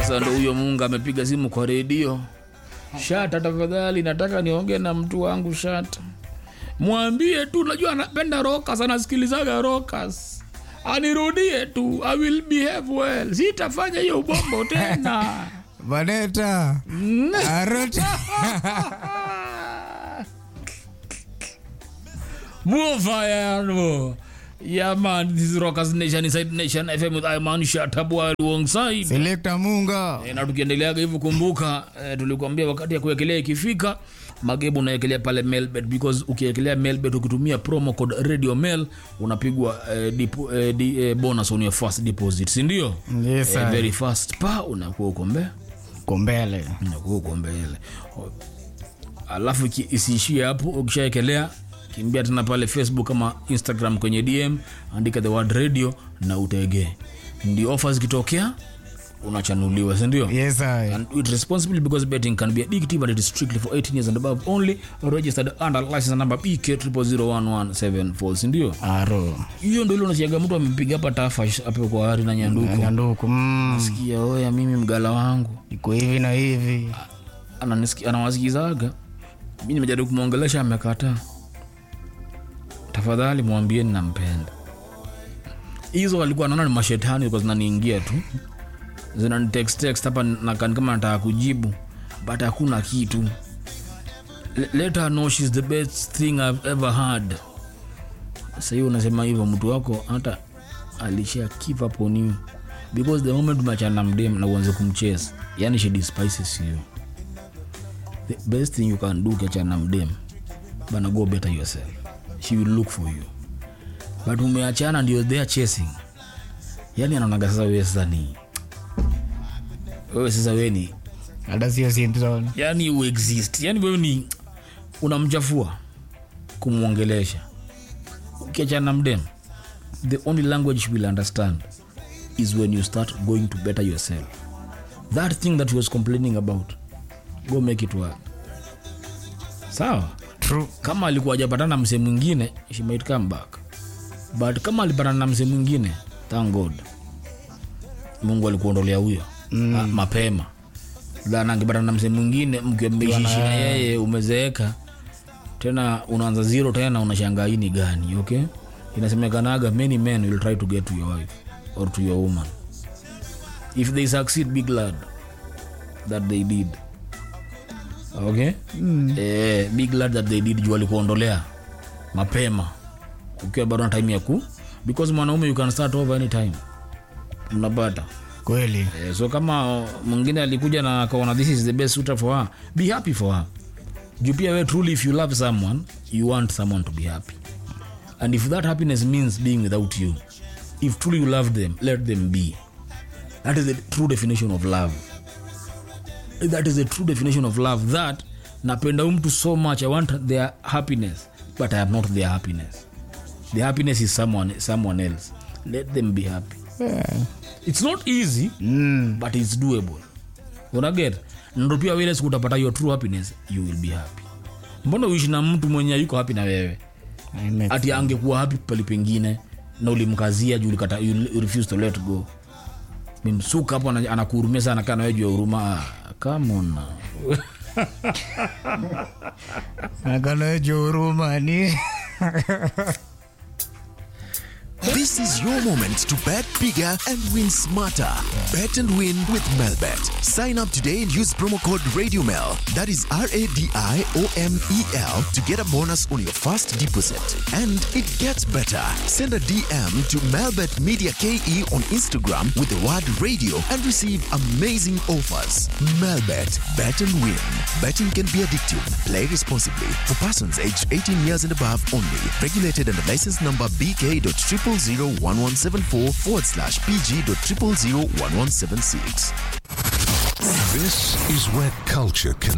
Sasa ndo huyo Mungu amepiga simu kwa redio. Shata, tafadhali nataka niongee na mtu wangu Shata, mwambie tu, najua anapenda rokas, anasikilizaga rokas, anirudie tu, I will behave well, sitafanya hiyo ubombo tena. Vaneta. Arota. Mufayano. Yeah man, this is Rockers Nation inside Nation FM with Iman Shatabwa alongside Selector Munga. E, na tukiendeleaga hivyo kumbuka e, tulikuambia wakati ya kuwekelea ikifika magebu unaekelea pale mailbet because ukiekelea mailbet ukitumia promo code radio mail unapigwa e, dipo, e, di, e, bonus on your first deposit si ndio Yes, e, sir. very fast pa unakuwa uko mbele Kombele. unakuwa uko mbele O- alafu iki- isiishie hapo ukishaekelea kimbia tena pale facebook ama instagram kwenye dm andika the word radio na utegee ndio ofa zikitokea unachanuliwa sindio Yes, I. and do it responsibly because betting can be addictive and it is strictly for 18 years and above only registered under license number bk 0001174 sindio Aro. hiyo ndo ile unasiaga mtu amepiga hapa tafash hapo kwa hari na nyanduko Nyanduku. Mm. sikia oya mimi mgala wangu Iko hivi na hivi. Ananisikia- anawasikizaga mi nimejaribu kumwongelesha amekataa tafadhali mwambieni nampenda hizo walikuwa naona ni mashetani kwa zinaniingia tu zinanitext hapa nakani kama nataka kujibu but hakuna kitu Le- let her know she's the best thing I've ever had sahii unasema hivyo mtu wako hata alisha give up on you because the moment umechana na mdem na uanze kumchase yani she despises you the best thing you can do ukiachana na mdem bana go better yourself she will look for you but umeachana ndio they are chasing yani anaonaga sasa wewe sasa ni wewe sasa wewe ni Hata sio syndrome. yani you exist yani wewe ni unamchafua kumwongelesha ukiachana na mdem the only language she will understand is when you start going to better yourself that thing that he was complaining about go make it work sawa True. kama alikuwa ajapatana na msee mwingine she might come back but kama alipatana na msee mwingine thank god mungu alikuondolea huyo mm. mapema dhana angepatana na msee mwingine mkiwa mmeishishi na yeye umezeeka tena unaanza zero tena unashangaa hii ni gani okay inasemekanaga many men will try to get to your wife or to your woman if they succeed be glad that they did okay mm. eh, be glad that they did juu walikuondolea mapema ukiwa bado na time ya ku because mwanaume you can start over anytime mnapata Kweli. eh, so kama mwingine alikuja na akaona this is the best suitor for her be happy for her juu pia we truly if you love someone you want someone to be happy and if that happiness means being without you if truly you love them let them be that is the true definition of love that is the true definition of love that napenda huyu mtu so much i want their happiness but i am not their happiness the happiness is someone, someone else let them be happy Yeah. it's not easy Mm. but it's doable unaget ndo pia vile siku utapata your true happiness you will be happy mbona uishi na mtu mwenye yuko happy na wewe I make ati angekuwa happy pali pengine na ulimkazia juu ulikata you you refuse to let go mimsuka hapo ana- anakuhurumia sana kaa nawe juu ya huruma Ah, come on now. Akanaejo huruma ni. This is your moment to bet bigger and win smarter. Bet and win with Melbet. Sign up today and use promo code RadioMel. That is R A D I O M E L to get a bonus on your first deposit. And it gets better. Send a DM to Melbet Media KE on Instagram with the word radio and receive amazing offers. Melbet. Bet and win. Betting can be addictive. Play responsibly. For persons aged 18 years and above only. Regulated under license number BK.0001174 forward slash PG.0001176. This is where culture can